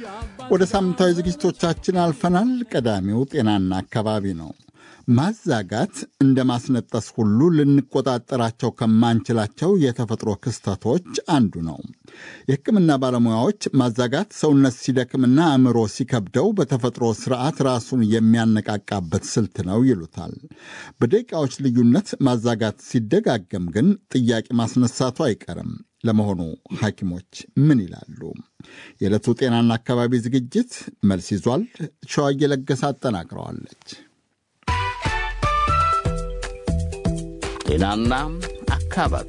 ወደ ሳምንታዊ ዝግጅቶቻችን አልፈናል። ቀዳሚው ጤናና አካባቢ ነው። ማዛጋት እንደ ማስነጠስ ሁሉ ልንቆጣጠራቸው ከማንችላቸው የተፈጥሮ ክስተቶች አንዱ ነው። የሕክምና ባለሙያዎች ማዛጋት ሰውነት ሲደክምና አእምሮ ሲከብደው በተፈጥሮ ስርዓት ራሱን የሚያነቃቃበት ስልት ነው ይሉታል። በደቂቃዎች ልዩነት ማዛጋት ሲደጋገም ግን ጥያቄ ማስነሳቱ አይቀርም። ለመሆኑ ሐኪሞች ምን ይላሉ? የዕለቱ ጤናና አካባቢ ዝግጅት መልስ ይዟል። ሸዋዬ ለገሰ አጠናቅረዋለች። ጤናና አካባቢ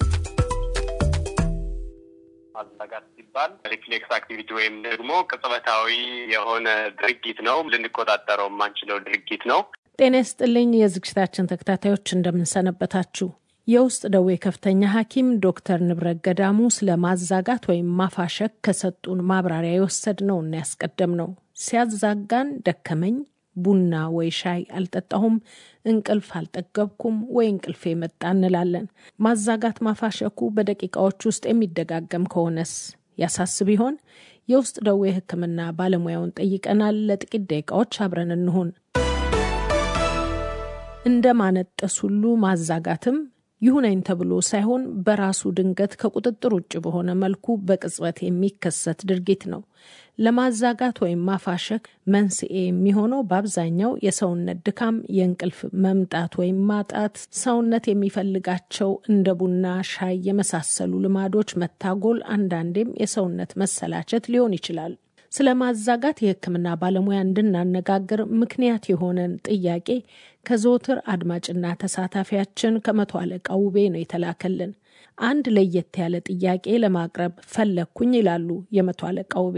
ማዛጋት ሲባል ሪፍሌክስ አክቲቪቲ ወይም ደግሞ ቅጽበታዊ የሆነ ድርጊት ነው። ልንቆጣጠረው የማንችለው ድርጊት ነው። ጤና ይስጥልኝ የዝግጅታችን ተከታታዮች እንደምንሰነበታችሁ። የውስጥ ደዌ ከፍተኛ ሐኪም ዶክተር ንብረት ገዳሙ ስለ ማዛጋት ወይም ማፋሸክ ከሰጡን ማብራሪያ የወሰድነው እና ያስቀደም ነው። ሲያዛጋን ደከመኝ፣ ቡና ወይ ሻይ አልጠጣሁም፣ እንቅልፍ አልጠገብኩም ወይ እንቅልፍ የመጣ እንላለን። ማዛጋት ማፋሸኩ በደቂቃዎች ውስጥ የሚደጋገም ከሆነስ ያሳስብ ይሆን? የውስጥ ደዌ ሕክምና ባለሙያውን ጠይቀናል። ለጥቂት ደቂቃዎች አብረን እንሁን። እንደ ማነጠስ ሁሉ ማዛጋትም ይሁነኝ ተብሎ ሳይሆን በራሱ ድንገት ከቁጥጥር ውጭ በሆነ መልኩ በቅጽበት የሚከሰት ድርጊት ነው። ለማዛጋት ወይም ማፋሸክ መንስኤ የሚሆነው በአብዛኛው የሰውነት ድካም፣ የእንቅልፍ መምጣት ወይም ማጣት፣ ሰውነት የሚፈልጋቸው እንደ ቡና፣ ሻይ የመሳሰሉ ልማዶች መታጎል፣ አንዳንዴም የሰውነት መሰላቸት ሊሆን ይችላል። ስለ ማዛጋት የሕክምና ባለሙያ እንድናነጋግር ምክንያት የሆነን ጥያቄ ከዘወትር አድማጭና ተሳታፊያችን ከመቶ አለቃ ውቤ ነው የተላከልን። አንድ ለየት ያለ ጥያቄ ለማቅረብ ፈለግኩኝ ይላሉ የመቶ አለቃ ውቤ።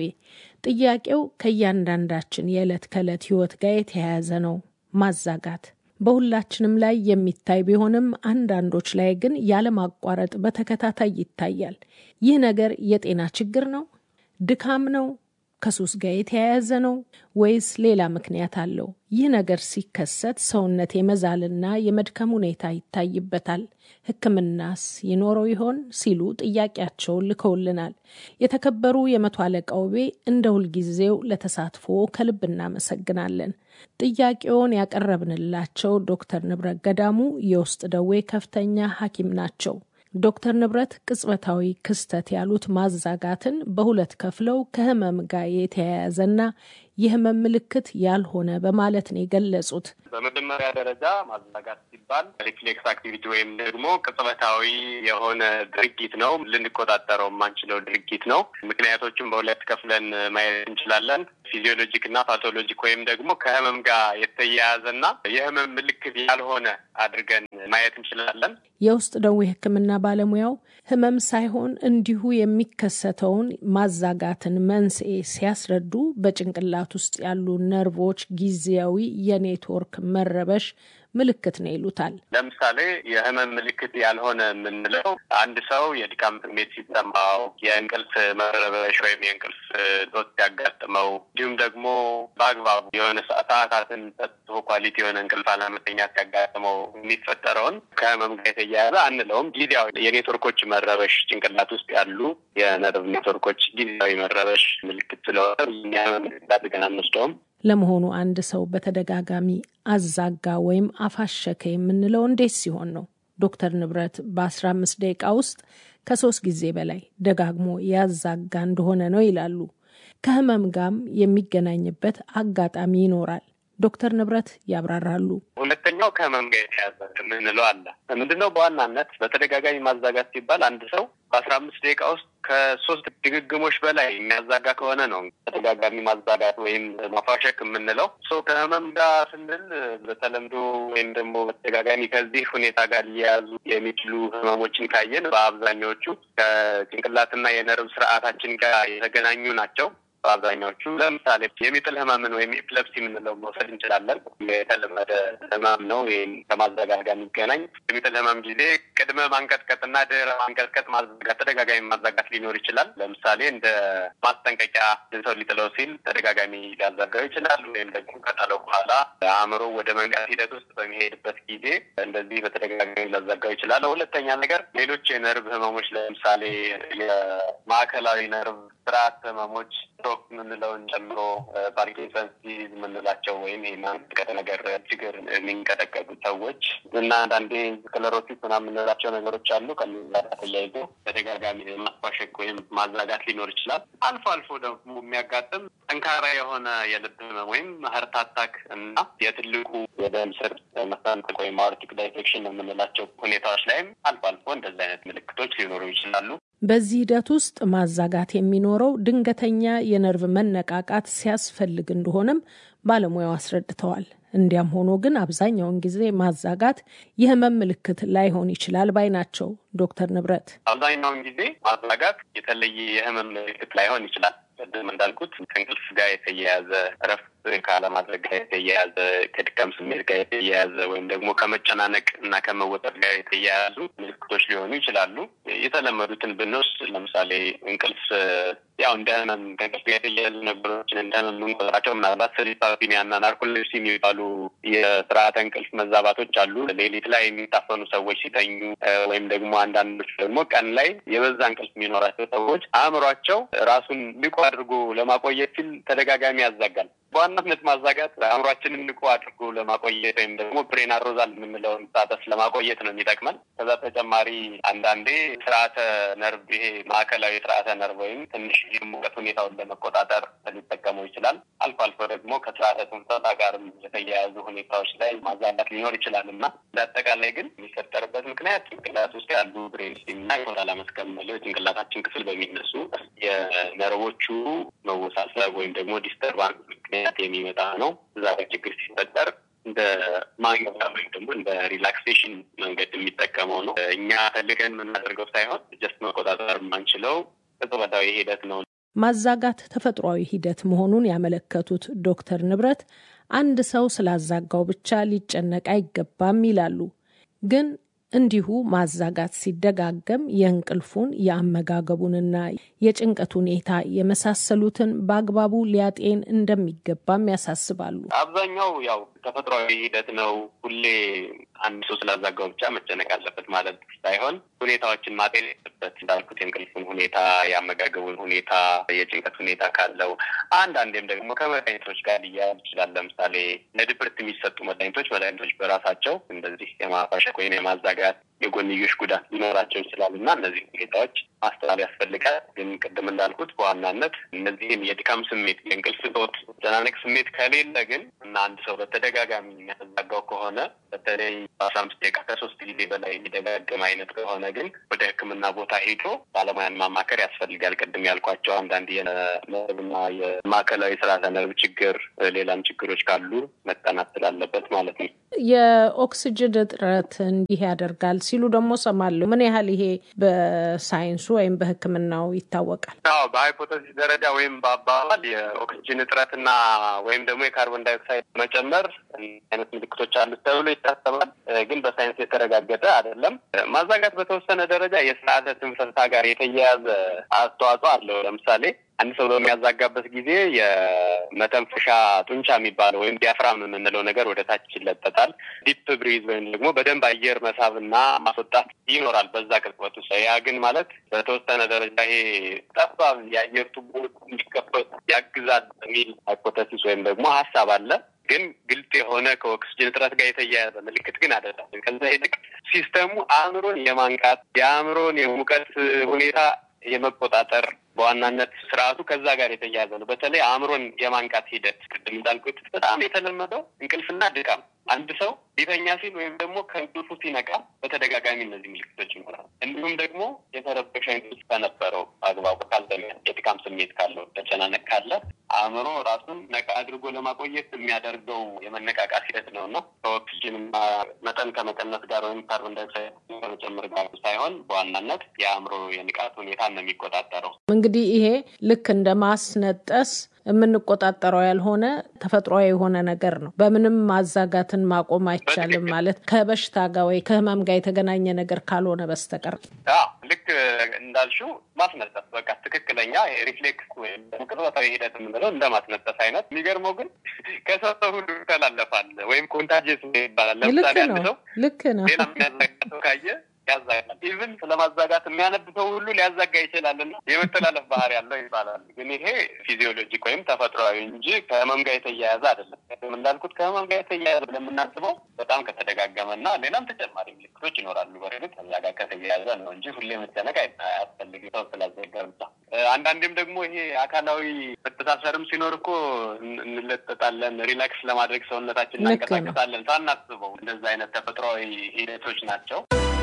ጥያቄው ከእያንዳንዳችን የዕለት ከዕለት ሕይወት ጋር የተያያዘ ነው። ማዛጋት በሁላችንም ላይ የሚታይ ቢሆንም አንዳንዶች ላይ ግን ያለማቋረጥ በተከታታይ ይታያል። ይህ ነገር የጤና ችግር ነው? ድካም ነው? ከሱስ ጋር የተያያዘ ነው ወይስ ሌላ ምክንያት አለው? ይህ ነገር ሲከሰት ሰውነት የመዛልና የመድከም ሁኔታ ይታይበታል። ሕክምናስ ይኖረው ይሆን ሲሉ ጥያቄያቸውን ልከውልናል። የተከበሩ የመቶ አለቃ ውቤ እንደ ሁልጊዜው ለተሳትፎ ከልብ እናመሰግናለን። ጥያቄውን ያቀረብንላቸው ዶክተር ንብረት ገዳሙ የውስጥ ደዌ ከፍተኛ ሐኪም ናቸው። ዶክተር ንብረት ቅጽበታዊ ክስተት ያሉት ማዛጋትን በሁለት ከፍለው ከህመም ጋር የተያያዘና የህመም ምልክት ያልሆነ በማለት ነው የገለጹት። በመጀመሪያ ደረጃ ማዛጋት ሲባል ሪፍሌክስ አክቲቪቲ ወይም ደግሞ ቅጽበታዊ የሆነ ድርጊት ነው። ልንቆጣጠረው የማንችለው ድርጊት ነው። ምክንያቶቹም በሁለት ከፍለን ማየት እንችላለን። ፊዚዮሎጂክ እና ፓቶሎጂክ ወይም ደግሞ ከህመም ጋር የተያያዘና የህመም ምልክት ያልሆነ አድርገን ማየት እንችላለን። የውስጥ ደዌ ሕክምና ባለሙያው ህመም ሳይሆን እንዲሁ የሚከሰተውን ማዛጋትን መንስኤ ሲያስረዱ በጭንቅላት ውስጥ ያሉ ነርቮች ጊዜያዊ የኔትወርክ መረበሽ ምልክት ነው ይሉታል። ለምሳሌ የህመም ምልክት ያልሆነ የምንለው አንድ ሰው የድካም ስሜት ሲሰማው፣ የእንቅልፍ መረበሽ ወይም የእንቅልፍ ጦት ሲያጋጥመው፣ እንዲሁም ደግሞ በአግባቡ የሆነ ሰዓታትን ሰጥቶ ኳሊቲ የሆነ እንቅልፍ አለመተኛት ሲያጋጥመው የሚፈጠረውን ከህመም ጋር የተያያዘ አንለውም። ጊዜያዊ የኔትወርኮች መረበሽ ጭንቅላት ውስጥ ያሉ የነርቭ ኔትወርኮች ጊዜያዊ መረበሽ ምልክት ስለሆነ ህመም ምልክት አድርገን አንወስደውም። ለመሆኑ አንድ ሰው በተደጋጋሚ አዛጋ ወይም አፋሸከ የምንለው እንዴት ሲሆን ነው? ዶክተር ንብረት በአስራ አምስት ደቂቃ ውስጥ ከሶስት ጊዜ በላይ ደጋግሞ ያዛጋ እንደሆነ ነው ይላሉ። ከህመም ጋርም የሚገናኝበት አጋጣሚ ይኖራል። ዶክተር ንብረት ያብራራሉ። ሁለተኛው ከህመም ጋር የተያዘ የምንለው አለ። ምንድነው? በዋናነት በተደጋጋሚ ማዛጋት ሲባል አንድ ሰው በአስራ አምስት ደቂቃ ውስጥ ከሶስት ድግግሞች በላይ የሚያዛጋ ከሆነ ነው ተደጋጋሚ ማዛጋት ወይም ማፋሸክ የምንለው። ከህመም ጋር ስንል በተለምዶ ወይም ደግሞ በተደጋጋሚ ከዚህ ሁኔታ ጋር ሊያያዙ የሚችሉ ህመሞችን ካየን በአብዛኛዎቹ ከጭንቅላትና የነርቭ ስርዓታችን ጋር የተገናኙ ናቸው። በአብዛኛዎቹ ለምሳሌ የሚጥል ህመምን ወይም ኤፕለፕሲ የምንለው መውሰድ እንችላለን። የተለመደ ህመም ነው። ወይም ከማዘጋት ጋር የሚገናኝ የሚጥል ህመም ጊዜ ቅድመ ማንቀጥቀጥና ድህረ ማንቀጥቀጥ ማዘጋት፣ ተደጋጋሚ ማዘጋት ሊኖር ይችላል። ለምሳሌ እንደ ማስጠንቀቂያ ሰው ሊጥለው ሲል ተደጋጋሚ ሊያዘጋው ይችላል። ወይም ደግሞ ከጣለው በኋላ አእምሮ ወደ መንቃት ሂደት ውስጥ በሚሄድበት ጊዜ እንደዚህ በተደጋጋሚ ሊያዘጋው ይችላል። ሁለተኛ ነገር ሌሎች የነርቭ ህመሞች ለምሳሌ የማዕከላዊ ነርቭ ስርዓት ህመሞች ስትሮክ የምንለውን ጨምሮ ፓርኪንሰንስ ዲዚዝ የምንላቸው ወይም ይሄ ማንቀጥቀጥ ነገር ችግር የሚንቀጠቀጡ ሰዎች እና አንዳንዴ ስክለሮሲስ ምናምን የምንላቸው ነገሮች አሉ። ከነዛ ጋር ተያይዞ ተደጋጋሚ ማስፋሸክ ወይም ማዛጋት ሊኖር ይችላል። አልፎ አልፎ ደግሞ የሚያጋጥም ጠንካራ የሆነ የልብ ህመም ወይም ሀርት አታክ እና የትልቁ የደም ስር መሰንጠቅ ወይም አኦርቲክ ዳይሴክሽን የምንላቸው ሁኔታዎች ላይም አልፎ አልፎ እንደዚህ አይነት ምልክቶች ሊኖሩ ይችላሉ። በዚህ ሂደት ውስጥ ማዛጋት የሚኖረው ድንገተኛ የነርቭ መነቃቃት ሲያስፈልግ እንደሆነም ባለሙያው አስረድተዋል። እንዲያም ሆኖ ግን አብዛኛውን ጊዜ ማዛጋት የህመም ምልክት ላይሆን ይችላል ባይ ናቸው ዶክተር ንብረት። አብዛኛውን ጊዜ ማዛጋት የተለየ የህመም ምልክት ላይሆን ይችላል። ቅድም እንዳልኩት ከእንቅልፍ ጋር የተያያዘ እረፍት ካለማድረግ ጋር የተያያዘ ከድካም ስሜት ጋር የተያያዘ ወይም ደግሞ ከመጨናነቅ እና ከመወጠር ጋር የተያያዙ ምልክቶች ሊሆኑ ይችላሉ። የተለመዱትን ብንወስድ ለምሳሌ እንቅልፍ ያው እንደ ህመም ከእንቅልፍ ጋር የተያያዙ ነገሮችን እንደ ህመም የምንቆጥራቸው ምናልባት ስሊፓፒኒያ እና ናርኮሌፕሲ የሚባሉ የስርዓተ እንቅልፍ መዛባቶች አሉ። ሌሊት ላይ የሚታፈኑ ሰዎች ሲተኙ ወይም ደግሞ አንዳንዶች ደግሞ ቀን ላይ የበዛ እንቅልፍ የሚኖራቸው ሰዎች አእምሯቸው ራሱን ንቁ አድርጎ ለማቆየት ሲል ተደጋጋሚ ያዛጋል። በዋናነት ማዛጋት አእምሯችንን ንቁ አድርጎ ለማቆየት ወይም ደግሞ ብሬን አሮዛል የምንለውን ስታተስ ለማቆየት ነው የሚጠቅመን። ከዛ ተጨማሪ አንዳንዴ ስርዓተ ነርቭ ይሄ ማዕከላዊ ስርዓተ ነርቭ ወይም ትንሽ የሙቀት ሁኔታውን ለመቆጣጠር ሊጠቀመው ይችላል። አልፎ አልፎ ደግሞ ከስርዓተ ትንፈሳ ጋርም የተያያዙ ሁኔታዎች ላይ ማዛጋት ሊኖር ይችላል እና በአጠቃላይ ግን የሚፈጠርበት ምክንያት ጭንቅላት ውስጥ ያሉ ብሬን ስቲም እና የሆዳላ መስከብ የምንለው የጭንቅላታችን ክፍል በሚነሱ የነርቮቹ መወሳሰብ ወይም ደግሞ ዲስተርባንስ ምክንያት የሚመጣ ነው። እዛ ላይ ችግር ሲፈጠር እንደ ማንጊያ ወይም ደግሞ እንደ ሪላክሴሽን መንገድ የሚጠቀመው ነው። እኛ ፈልገን የምናደርገው ሳይሆን ጀስት መቆጣጠር የማንችለው ቅጽበታዊ ሂደት ነው። ማዛጋት ተፈጥሯዊ ሂደት መሆኑን ያመለከቱት ዶክተር ንብረት አንድ ሰው ስላዛጋው ብቻ ሊጨነቅ አይገባም ይላሉ። ግን እንዲሁ ማዛጋት ሲደጋገም የእንቅልፉን የአመጋገቡንና የጭንቀት ሁኔታ የመሳሰሉትን በአግባቡ ሊያጤን እንደሚገባም ያሳስባሉ። አብዛኛው ያው ተፈጥሯዊ ሂደት ነው። ሁሌ አንድ ሰው ስላዛጋው ብቻ መጨነቅ አለበት ማለት ሳይሆን ሁኔታዎችን ማጤን ያለበት እንዳልኩት የእንቅልፉን ሁኔታ፣ የአመጋገቡን ሁኔታ፣ የጭንቀት ሁኔታ ካለው አንዳንዴም ደግሞ ከመድኃኒቶች ጋር ሊያያዝ ይችላል። ለምሳሌ ለድብርት የሚሰጡ መድኃኒቶች መድኃኒቶች በራሳቸው እንደዚህ የማፋሸቅ ወይም የማዛጋት የጎንዮሽ ጉዳት ሊኖራቸው ይችላል እና እነዚህ ሁኔታዎች ማስተዋል ያስፈልጋል። ግን ቅድም እንዳልኩት በዋናነት እነዚህን የድካም ስሜት፣ የእንቅልፍ እጦት፣ መጨናነቅ ስሜት ከሌለ ግን እና አንድ ሰው በተደጋጋሚ የሚያዛጋው ከሆነ በተለይ በአስራ አምስት ደቂቃ ከሶስት ጊዜ በላይ የሚደጋግም አይነት ከሆነ ግን ወደ ሕክምና ቦታ ሄዶ ባለሙያን ማማከር ያስፈልጋል። ቅድም ያልኳቸው አንዳንድ የነርቭና የማዕከላዊ ስርዓተ ነርቭ ችግር፣ ሌላም ችግሮች ካሉ መጠናት ስላለበት ማለት ነው። የኦክስጅን እጥረት እንዲህ ያደርጋል ሲሉ ደግሞ ሰማለሁ። ምን ያህል ይሄ በሳይንሱ ወይም በሕክምናው ይታወቃል? አዎ በሃይፖተሲስ ደረጃ ወይም በአባባል የኦክስጅን እጥረትና ወይም ደግሞ የካርቦን ዳይኦክሳይድ መጨመር አይነት ምልክቶች አሉት ተብሎ ይታሰባል። ግን በሳይንስ የተረጋገጠ አይደለም። ማዛጋት በተወሰነ ደረጃ የስርዓተ ትንፈሳ ጋር የተያያዘ አስተዋጽኦ አለው። ለምሳሌ አንድ ሰው በሚያዛጋበት ጊዜ የመተንፈሻ ጡንቻ የሚባለው ወይም ዲያፍራም የምንለው ነገር ወደ ታች ይለጠጣል። ዲፕ ብሪዝ ወይም ደግሞ በደንብ አየር መሳብና ማስወጣት ይኖራል በዛ ቅጽበት ውስጥ። ያ ግን ማለት በተወሰነ ደረጃ ይሄ ጠባብ የአየር ቱቦ እንዲከፈቱ ያግዛል የሚል ሃይፖተሲስ ወይም ደግሞ ሀሳብ አለ። ግን ግልጽ የሆነ ከኦክስጅን እጥረት ጋር የተያያዘ ምልክት ግን አይደለም። ከዛ ይልቅ ሲስተሙ አእምሮን የማንቃት የአእምሮን የሙቀት ሁኔታ የመቆጣጠር በዋናነት ስርዓቱ ከዛ ጋር የተያያዘ ነው። በተለይ አእምሮን የማንቃት ሂደት ቅድም እንዳልኩት በጣም የተለመደው እንቅልፍና ድካም አንድ ሰው ሊተኛ ሲል ወይም ደግሞ ከእንቅልፉ ሲነቃ በተደጋጋሚ እነዚህ ምልክቶች ይኖራል። እንዲሁም ደግሞ የተረበሸ እንቅልፍ ከነበረው አግባቡ ካልተኛ፣ የድካም ስሜት ካለው፣ መጨናነቅ ካለ አእምሮ ራሱን ነቃ አድርጎ ለማቆየት የሚያደርገው የመነቃቃት ሂደት ነው እና ከኦክስጅን መጠን ከመቀነስ ጋር ወይም ካርቦን ዳይኦክሳይድ ከመጨመር ጋር ሳይሆን በዋናነት የአእምሮ የንቃት ሁኔታ ነው የሚቆጣጠረው። እንግዲህ ይሄ ልክ እንደ ማስነጠስ የምንቆጣጠረው ያልሆነ ተፈጥሯዊ የሆነ ነገር ነው። በምንም ማዛጋትን ማቆም አይቻልም ማለት ከበሽታ ጋር ወይ ከህመም ጋር የተገናኘ ነገር ካልሆነ በስተቀር ልክ እንዳልሽው ማስነጠስ በቃ ትክክለኛ ሪፍሌክስ ወይም ቅጽበታዊ ሂደት የምንለው እንደ ማስነጠስ አይነት። የሚገርመው ግን ከሰው ሰው ሁሉ ይተላለፋል ወይም ኮንታጅስ ይባላል። ለምሳሌ አንድ ሰው ልክ ነው ሌላ የሚያዛጋ ሰው ካየ ያዛጋል። ኢቭን ስለማዛጋት የሚያነብ ሰው ሁሉ ሊያዛጋ ይችላል እና የመተላለፍ ባህሪ ያለው ይባላል። ግን ይሄ ፊዚዮሎጂክ ወይም ተፈጥሯዊ እንጂ ከህመም ጋር የተያያዘ አይደለም። እንዳልኩት ከህመም ጋር የተያያዘ ለምናስበው በጣም ከተደጋገመ እና ሌላም ተጨማሪ ምልክቶች ይኖራሉ። በእርግጥ ከዛ ጋር ከተያያዘ ነው እንጂ ሁሌ መጨነቅ አያስፈልግም ሰው ስላዘጋ ብቻ። አንዳንዴም ደግሞ ይሄ አካላዊ መተሳሰርም ሲኖር እኮ እንለጠጣለን፣ ሪላክስ ለማድረግ ሰውነታችን እናንቀሳቀሳለን ሳናስበው። እንደዛ አይነት ተፈጥሯዊ ሂደቶች ናቸው።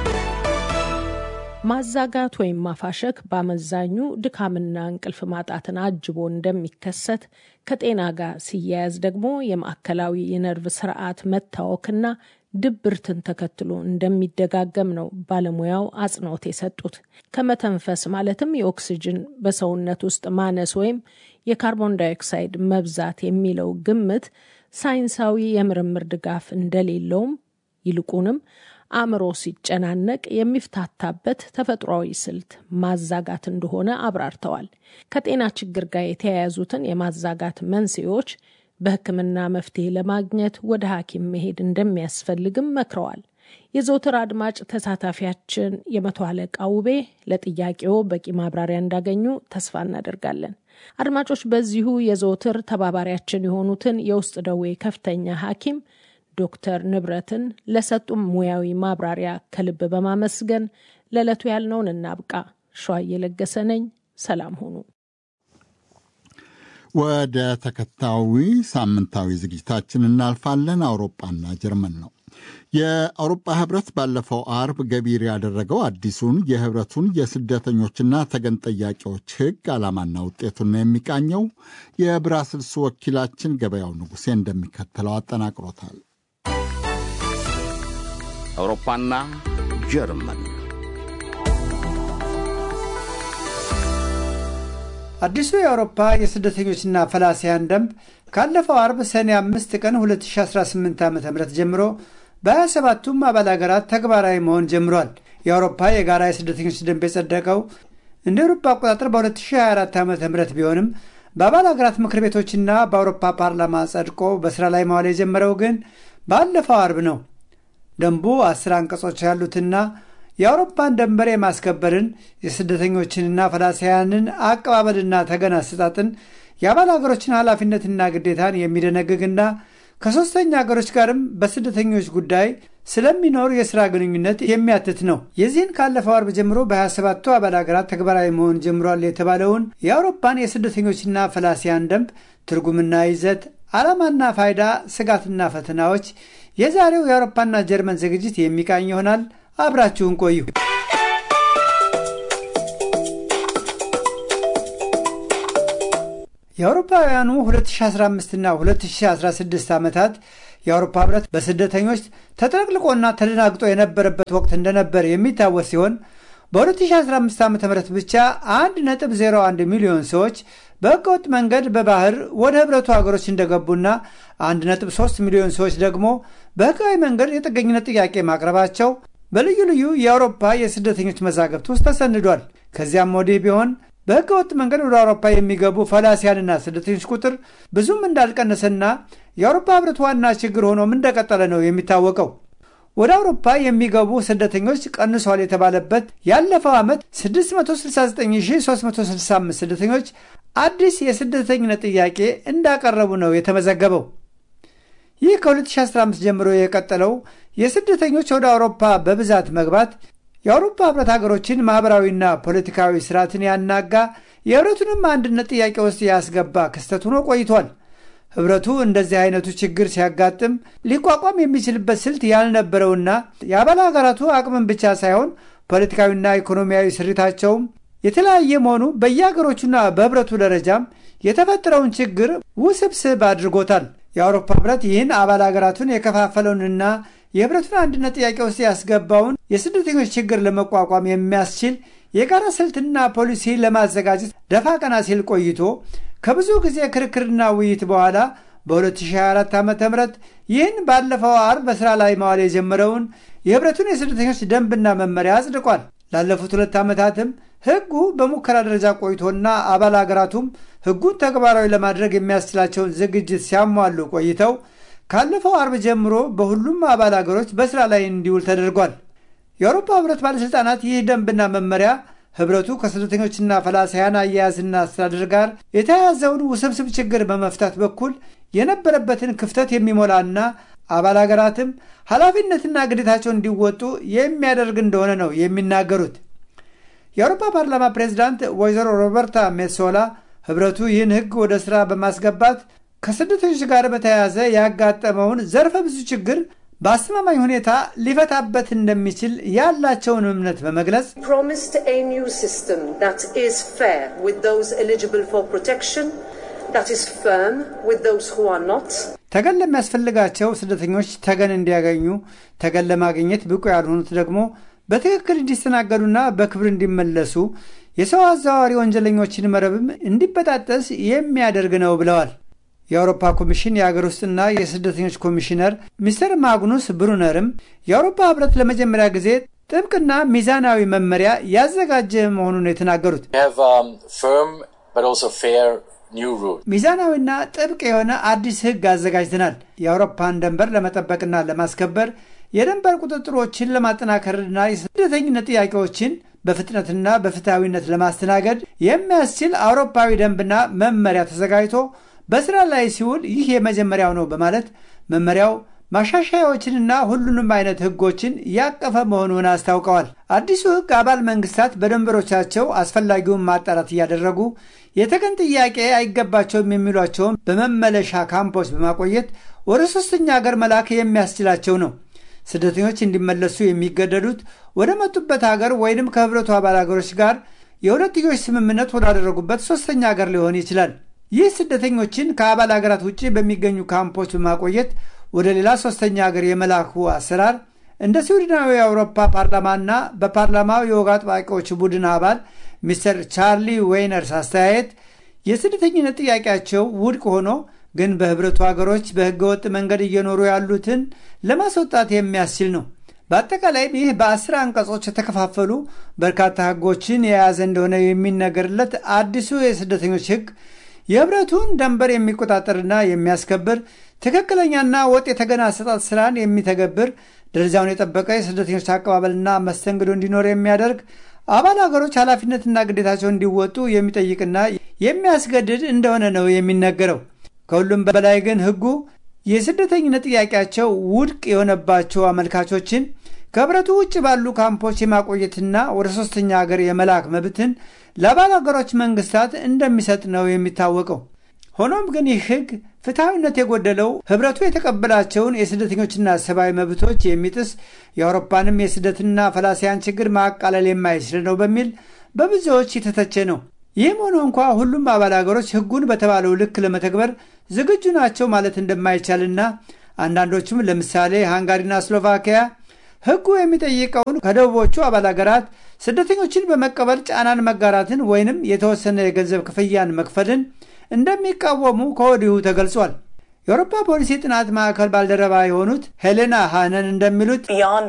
ማዛጋት ወይም ማፋሸክ በአመዛኙ ድካምና እንቅልፍ ማጣትን አጅቦ እንደሚከሰት ከጤና ጋር ሲያያዝ ደግሞ የማዕከላዊ የነርቭ ስርዓት መታወክና ድብርትን ተከትሎ እንደሚደጋገም ነው ባለሙያው አጽንኦት የሰጡት። ከመተንፈስ ማለትም የኦክስጅን በሰውነት ውስጥ ማነስ ወይም የካርቦን ዳይኦክሳይድ መብዛት የሚለው ግምት ሳይንሳዊ የምርምር ድጋፍ እንደሌለውም ይልቁንም አእምሮ ሲጨናነቅ የሚፍታታበት ተፈጥሯዊ ስልት ማዛጋት እንደሆነ አብራርተዋል። ከጤና ችግር ጋር የተያያዙትን የማዛጋት መንስኤዎች በሕክምና መፍትሄ ለማግኘት ወደ ሐኪም መሄድ እንደሚያስፈልግም መክረዋል። የዘውትር አድማጭ ተሳታፊያችን የመቶ አለቃ ውቤ ለጥያቄው በቂ ማብራሪያ እንዳገኙ ተስፋ እናደርጋለን። አድማጮች፣ በዚሁ የዘውትር ተባባሪያችን የሆኑትን የውስጥ ደዌ ከፍተኛ ሐኪም ዶክተር ንብረትን ለሰጡም ሙያዊ ማብራሪያ ከልብ በማመስገን ለዕለቱ ያልነውን እናብቃ። ሸዋ እየለገሰ ነኝ። ሰላም ሁኑ። ወደ ተከታዊ ሳምንታዊ ዝግጅታችን እናልፋለን። አውሮፓና ጀርመን ነው። የአውሮፓ ህብረት ባለፈው አርብ ገቢር ያደረገው አዲሱን የህብረቱን የስደተኞችና ተገን ጠያቂዎች ህግ ዓላማና ውጤቱን ነው የሚቃኘው። የብራስልስ ወኪላችን ገበያው ንጉሴ እንደሚከተለው አጠናቅሮታል። አውሮፓና ጀርመን አዲሱ የአውሮፓ የስደተኞችና ፈላሲያን ደንብ ካለፈው አርብ ሰኔ አምስት ቀን 2018 ዓ ም ጀምሮ በ27ቱም አባል ሀገራት ተግባራዊ መሆን ጀምሯል። የአውሮፓ የጋራ የስደተኞች ደንብ የጸደቀው እንደ አውሮፓ አቆጣጠር በ2024 ዓ ም ቢሆንም በአባል ሀገራት ምክር ቤቶችና በአውሮፓ ፓርላማ ጸድቆ በስራ ላይ መዋል የጀመረው ግን ባለፈው አርብ ነው። ደንቡ አስር አንቀጾች ያሉትና የአውሮፓን ደንበር የማስከበርን የስደተኞችንና ፈላሲያንን አቀባበልና ተገን አሰጣጥን የአባል ሀገሮችን ኃላፊነትና ግዴታን የሚደነግግና ከሦስተኛ ሀገሮች ጋርም በስደተኞች ጉዳይ ስለሚኖር የሥራ ግንኙነት የሚያትት ነው። የዚህን ካለፈው አርብ ጀምሮ በ27ቱ አባል ሀገራት ተግባራዊ መሆን ጀምሯል የተባለውን የአውሮፓን የስደተኞችና ፈላሲያን ደንብ ትርጉምና ይዘት፣ ዓላማና ፋይዳ፣ ስጋትና ፈተናዎች የዛሬው የአውሮፓና ጀርመን ዝግጅት የሚቃኝ ይሆናል። አብራችሁን ቆዩ። የአውሮፓውያኑ 2015ና 2016 ዓመታት የአውሮፓ ህብረት በስደተኞች ተጥለቅልቆና ተደናግጦ የነበረበት ወቅት እንደነበር የሚታወስ ሲሆን በ2015 ዓ ም ብቻ 1.01 ሚሊዮን ሰዎች በህገወጥ መንገድ በባህር ወደ ህብረቱ ሀገሮች እንደገቡና 1.3 ሚሊዮን ሰዎች ደግሞ በህጋዊ መንገድ የጥገኝነት ጥያቄ ማቅረባቸው በልዩ ልዩ የአውሮፓ የስደተኞች መዛግብት ውስጥ ተሰንዷል። ከዚያም ወዲህ ቢሆን በህገ ወጥ መንገድ ወደ አውሮፓ የሚገቡ ፈላሲያንና ስደተኞች ቁጥር ብዙም እንዳልቀነሰና የአውሮፓ ህብረት ዋና ችግር ሆኖም እንደቀጠለ ነው የሚታወቀው። ወደ አውሮፓ የሚገቡ ስደተኞች ቀንሷል የተባለበት ያለፈው ዓመት 669365 ስደተኞች አዲስ የስደተኝነት ጥያቄ እንዳቀረቡ ነው የተመዘገበው። ይህ ከ2015 ጀምሮ የቀጠለው የስደተኞች ወደ አውሮፓ በብዛት መግባት የአውሮፓ ህብረት ሀገሮችን ማኅበራዊና ፖለቲካዊ ስርዓትን ያናጋ የህብረቱንም አንድነት ጥያቄ ውስጥ ያስገባ ክስተት ሆኖ ቆይቷል። ህብረቱ እንደዚህ አይነቱ ችግር ሲያጋጥም ሊቋቋም የሚችልበት ስልት ያልነበረውና የአባል ሀገራቱ አቅምን ብቻ ሳይሆን ፖለቲካዊና ኢኮኖሚያዊ ስሪታቸውም የተለያየ መሆኑ በየሀገሮቹና በህብረቱ ደረጃም የተፈጠረውን ችግር ውስብስብ አድርጎታል። የአውሮፓ ህብረት ይህን አባል ሀገራቱን የከፋፈለውንና የህብረቱን አንድነት ጥያቄ ውስጥ ያስገባውን የስደተኞች ችግር ለመቋቋም የሚያስችል የጋራ ስልትና ፖሊሲ ለማዘጋጀት ደፋ ቀና ሲል ቆይቶ ከብዙ ጊዜ ክርክርና ውይይት በኋላ በ2024 ዓ ም ይህን ባለፈው አርብ በሥራ ላይ መዋል የጀመረውን የህብረቱን የስደተኞች ደንብና መመሪያ አጽድቋል። ላለፉት ሁለት ዓመታትም ህጉ በሙከራ ደረጃ ቆይቶና አባል ሀገራቱም ህጉን ተግባራዊ ለማድረግ የሚያስችላቸውን ዝግጅት ሲያሟሉ ቆይተው ካለፈው አርብ ጀምሮ በሁሉም አባል ሀገሮች በስራ ላይ እንዲውል ተደርጓል። የአውሮፓ ህብረት ባለሥልጣናት ይህ ደንብና መመሪያ ህብረቱ ከስደተኞችና ፈላሳያን አያያዝና አስተዳደር ጋር የተያያዘውን ውስብስብ ችግር በመፍታት በኩል የነበረበትን ክፍተት የሚሞላና አባል ሀገራትም ኃላፊነትና ግዴታቸውን እንዲወጡ የሚያደርግ እንደሆነ ነው የሚናገሩት። የአውሮፓ ፓርላማ ፕሬዚዳንት ወይዘሮ ሮበርታ ሜሶላ ህብረቱ ይህን ህግ ወደ ሥራ በማስገባት ከስደተኞች ጋር በተያያዘ ያጋጠመውን ዘርፈ ብዙ ችግር በአስተማማኝ ሁኔታ ሊፈታበት እንደሚችል ያላቸውን እምነት በመግለጽ ተገን ለሚያስፈልጋቸው ስደተኞች ተገን እንዲያገኙ፣ ተገን ለማግኘት ብቁ ያልሆኑት ደግሞ በትክክል እንዲስተናገዱና በክብር እንዲመለሱ የሰው አዘዋዋሪ ወንጀለኞችን መረብም እንዲበጣጠስ የሚያደርግ ነው ብለዋል። የአውሮፓ ኮሚሽን የአገር ውስጥና የስደተኞች ኮሚሽነር ሚስተር ማግኑስ ብሩነርም የአውሮፓ ህብረት ለመጀመሪያ ጊዜ ጥብቅና ሚዛናዊ መመሪያ ያዘጋጀ መሆኑን የተናገሩት ሚዛናዊና ጥብቅ የሆነ አዲስ ህግ አዘጋጅተናል። የአውሮፓን ደንበር ለመጠበቅና ለማስከበር የድንበር ቁጥጥሮችን ለማጠናከርና የስደተኝነት ጥያቄዎችን በፍጥነትና በፍትሐዊነት ለማስተናገድ የሚያስችል አውሮፓዊ ደንብና መመሪያ ተዘጋጅቶ በስራ ላይ ሲውል ይህ የመጀመሪያው ነው በማለት መመሪያው ማሻሻያዎችንና ሁሉንም አይነት ህጎችን ያቀፈ መሆኑን አስታውቀዋል። አዲሱ ህግ አባል መንግስታት በድንበሮቻቸው አስፈላጊውን ማጣራት እያደረጉ የተገን ጥያቄ አይገባቸውም የሚሏቸውን በመመለሻ ካምፖች በማቆየት ወደ ሶስተኛ ሀገር መላክ የሚያስችላቸው ነው። ስደተኞች እንዲመለሱ የሚገደዱት ወደ መጡበት ሀገር ወይንም ከህብረቱ አባል ሀገሮች ጋር የሁለትዮሽ ስምምነት ወዳደረጉበት ሶስተኛ ሀገር ሊሆን ይችላል። ይህ ስደተኞችን ከአባል ሀገራት ውጭ በሚገኙ ካምፖች በማቆየት ወደ ሌላ ሶስተኛ ሀገር የመላኩ አሰራር እንደ ስዊድናዊ የአውሮፓ ፓርላማና በፓርላማው የወግ አጥባቂዎች ቡድን አባል ሚስተር ቻርሊ ዌይነርስ አስተያየት የስደተኝነት ጥያቄያቸው ውድቅ ሆኖ ግን በህብረቱ ሀገሮች በህገወጥ መንገድ እየኖሩ ያሉትን ለማስወጣት የሚያስችል ነው። በአጠቃላይም ይህ በአስር አንቀጾች የተከፋፈሉ በርካታ ህጎችን የያዘ እንደሆነ የሚነገርለት አዲሱ የስደተኞች ህግ የህብረቱን ደንበር የሚቆጣጠርና የሚያስከብር ትክክለኛና ወጥ የተገና አሰጣጥ ስራን የሚተገብር ደረጃውን የጠበቀ የስደተኞች አቀባበልና መስተንግዶ እንዲኖር የሚያደርግ አባል ሀገሮች ኃላፊነትና ግዴታቸውን እንዲወጡ የሚጠይቅና የሚያስገድድ እንደሆነ ነው የሚነገረው። ከሁሉም በላይ ግን ህጉ የስደተኝነት ጥያቄያቸው ውድቅ የሆነባቸው አመልካቾችን ከህብረቱ ውጭ ባሉ ካምፖች የማቆየትና ወደ ሶስተኛ ሀገር የመላክ መብትን ለአባል ሀገሮች መንግስታት እንደሚሰጥ ነው የሚታወቀው። ሆኖም ግን ይህ ህግ ፍትሐዊነት የጎደለው ህብረቱ የተቀበላቸውን የስደተኞችና ሰብአዊ መብቶች የሚጥስ የአውሮፓንም የስደትና ፈላሲያን ችግር ማቃለል የማይችል ነው በሚል በብዙዎች የተተቸ ነው። ይህም ሆኖ እንኳ ሁሉም አባል ሀገሮች ህጉን በተባለው ልክ ለመተግበር ዝግጁ ናቸው ማለት እንደማይቻልና አንዳንዶቹም ለምሳሌ ሃንጋሪና ስሎቫኪያ ህጉ የሚጠይቀውን ከደቡቦቹ አባል ሀገራት ስደተኞችን በመቀበል ጫናን መጋራትን ወይንም የተወሰነ የገንዘብ ክፍያን መክፈልን እንደሚቃወሙ ከወዲሁ ተገልጿል። የአውሮፓ ፖሊሲ ጥናት ማዕከል ባልደረባ የሆኑት ሄሌና ሃነን እንደሚሉት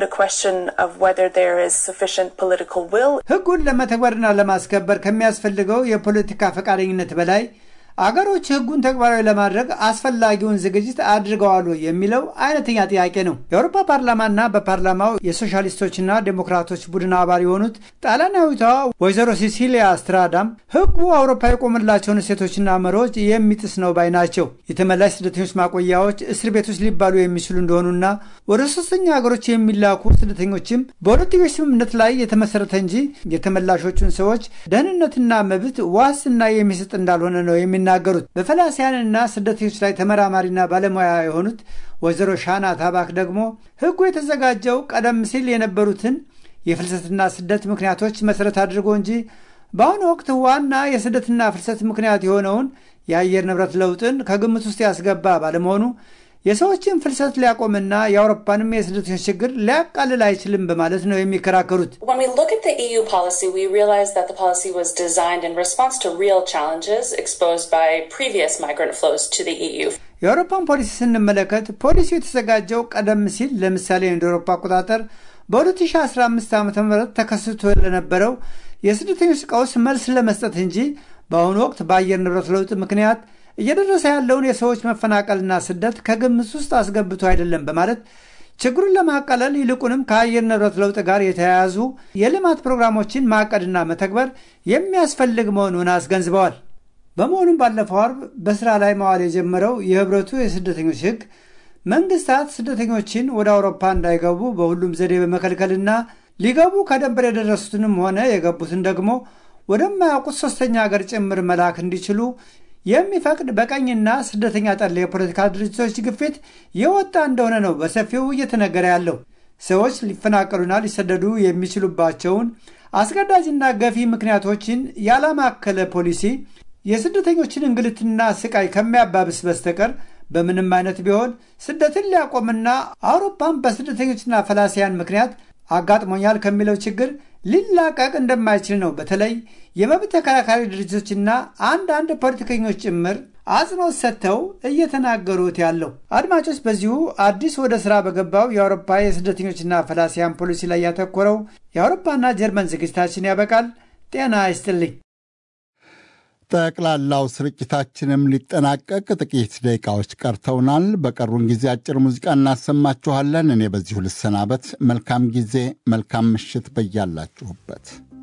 ህጉን ለመተግበርና ለማስከበር ከሚያስፈልገው የፖለቲካ ፈቃደኝነት በላይ አገሮች ህጉን ተግባራዊ ለማድረግ አስፈላጊውን ዝግጅት አድርገዋል የሚለው አይነተኛ ጥያቄ ነው። የአውሮፓ ፓርላማና በፓርላማው የሶሻሊስቶችና ዴሞክራቶች ቡድን አባል የሆኑት ጣሊያናዊቷ ወይዘሮ ሲሲሊያ ስትራዳም ህጉ አውሮፓ የቆመላቸውን እሴቶችና መሪዎች የሚጥስ ነው ባይ ናቸው። የተመላሽ ስደተኞች ማቆያዎች እስር ቤቶች ሊባሉ የሚችሉ እንደሆኑና ወደ ሶስተኛ ሀገሮች የሚላኩ ስደተኞችም በሁለትዮሽ ስምምነት ላይ የተመሰረተ እንጂ የተመላሾቹን ሰዎች ደህንነትና መብት ዋስትና የሚሰጥ እንዳልሆነ ነው የሚ የሚናገሩት በፈላሲያንና ስደተኞች ላይ ተመራማሪና ባለሙያ የሆኑት ወይዘሮ ሻና ታባክ ደግሞ ህጉ የተዘጋጀው ቀደም ሲል የነበሩትን የፍልሰትና ስደት ምክንያቶች መሰረት አድርጎ እንጂ በአሁኑ ወቅት ዋና የስደትና ፍልሰት ምክንያት የሆነውን የአየር ንብረት ለውጥን ከግምት ውስጥ ያስገባ ባለመሆኑ የሰዎችን ፍልሰት ሊያቆምና የአውሮፓንም የስደተኞች ችግር ሊያቃልል አይችልም በማለት ነው የሚከራከሩት። የአውሮፓን ፖሊሲ ስንመለከት ፖሊሲው የተዘጋጀው ቀደም ሲል ለምሳሌ እንደ አውሮፓ አቆጣጠር በ2015 ዓ ም ተከስቶ ለነበረው የስደተኞች ቀውስ መልስ ለመስጠት እንጂ በአሁኑ ወቅት በአየር ንብረት ለውጥ ምክንያት እየደረሰ ያለውን የሰዎች መፈናቀልና ስደት ከግምት ውስጥ አስገብቶ አይደለም በማለት ችግሩን ለማቃለል ይልቁንም ከአየር ንብረት ለውጥ ጋር የተያያዙ የልማት ፕሮግራሞችን ማቀድና መተግበር የሚያስፈልግ መሆኑን አስገንዝበዋል። በመሆኑም ባለፈው አርብ በስራ ላይ መዋል የጀመረው የህብረቱ የስደተኞች ህግ መንግስታት ስደተኞችን ወደ አውሮፓ እንዳይገቡ በሁሉም ዘዴ በመከልከልና ሊገቡ ከደንበር የደረሱትንም ሆነ የገቡትን ደግሞ ወደማያውቁት ሶስተኛ ሀገር ጭምር መላክ እንዲችሉ የሚፈቅድ በቀኝና ስደተኛ ጠል የፖለቲካ ድርጅቶች ግፊት የወጣ እንደሆነ ነው በሰፊው እየተነገረ ያለው። ሰዎች ሊፈናቀሉና ሊሰደዱ የሚችሉባቸውን አስገዳጅና ገፊ ምክንያቶችን ያላማከለ ፖሊሲ የስደተኞችን እንግልትና ስቃይ ከሚያባብስ በስተቀር በምንም አይነት ቢሆን ስደትን ሊያቆምና አውሮፓን በስደተኞችና ፈላሲያን ምክንያት አጋጥሞኛል ከሚለው ችግር ሊላቀቅ እንደማይችል ነው በተለይ የመብት ተከራካሪ ድርጅቶችና አንዳንድ ፖለቲከኞች ጭምር አጽንኦት ሰጥተው እየተናገሩት ያለው። አድማጮች፣ በዚሁ አዲስ ወደ ሥራ በገባው የአውሮፓ የስደተኞችና ፈላሲያን ፖሊሲ ላይ ያተኮረው የአውሮፓና ጀርመን ዝግጅታችን ያበቃል። ጤና ይስጥልኝ። ጠቅላላው ስርጭታችንም ሊጠናቀቅ ጥቂት ደቂቃዎች ቀርተውናል። በቀሩን ጊዜ አጭር ሙዚቃ እናሰማችኋለን። እኔ በዚሁ ልሰናበት። መልካም ጊዜ፣ መልካም ምሽት በያላችሁበት